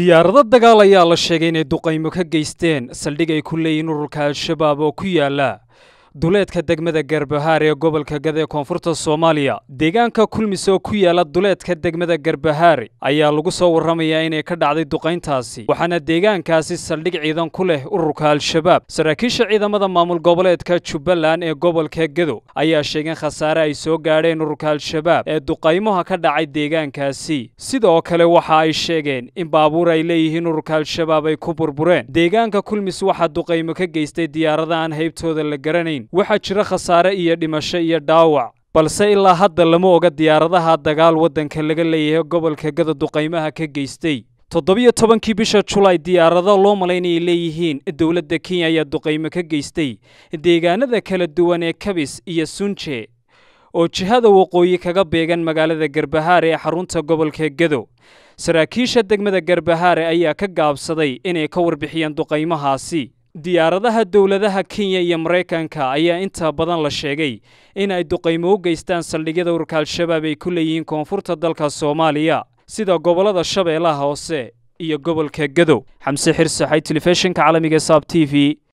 diyaarado dagaal ayaa la sheegay inay duqaymo ka geysteen saldhig ay ku leeyihiin ururka al-shabaab oo ku yaala duleedka degmada garbahaar ee gobolka gada ee koonfurta soomaaliya deegaanka kulmis oo ku yaala duleedka degmada garbahaare ayaa lagu soo warramayaa inay ka dhacday duqayntaasi waxaana deegaankaasi saldhig ciidan ku leh ururka al-shabaab saraakiisha ciidamada maamul goboleedka jubbaland ee gobolka gedo ayaa sheegeen khasaare ay soo gaadheen ururka al-shabaab ee duqaymaha ka dhacay deegaankaasi sidoo kale waxa ay sheegeen in baabuur ay leeyihiin ururka al-shabaab ay ku burbureen deegaanka kulmis waxaa duqaymo ka geystay diyaarada aan haybtooda la garanayn waxaa jira khasaare iyo dhimasho iyo dhaawac balse ilaa hadda lama oga diyaaradaha dagaal waddanka laga leeyahay gobolka gada duqaymaha ka geystay toddobiyo tobankii bisha julaay diyaarado loo malaynayay leeyihiin dowladda kenya ayaa duqaymo ka geystay deegaanada kala duwan ee kabis iyo sunje oo jihada waqooyi kaga beegan magaalada garbahaare ee xarunta gobolka gedo saraakiisha degmada garbahaare ayaa ka gaabsaday inay ka warbixiyeen duqaymahaasi diyaaradaha dowladaha kenya iyo maraykanka ayaa inta badan la sheegay in ay duqaymo u geystaan saldhigyada ururka al-shabaab ay ku leeyihiin koonfurta dalka soomaaliya sida gobollada shabeellaha hoose iyo gobolka gadow xamse xirsaxay telefishinka caalamiga saab t v